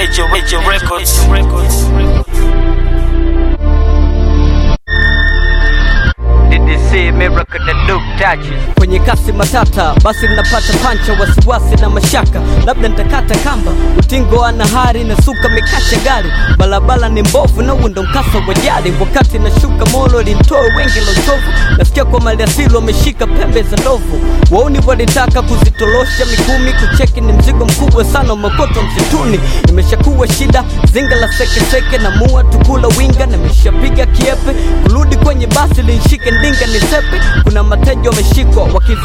Major, major records. DDC Miracle na Duke Touches kwenye kasi matata, basi ninapata pancha, wasiwasi na mashaka, labda nitakata kamba, utingo ana hari na suka mikasha gari, barabara ni mbovu na undo mkasa wa jari, wakati nashuka molo limtoe wengi la uchovu, nasikia kwa maliasili wameshika pembe za ndovu, wauni walitaka kuzitolosha mikumi, kucheki ni mzigo mkubwa sana, umeokotwa msituni, imeshakuwa shida, zinga la sekeseke na mua tukula winga, nimeshapiga kiepe, kurudi kwenye basi linshike ndinga nisepe, kuna mateja wameshikwa wakizi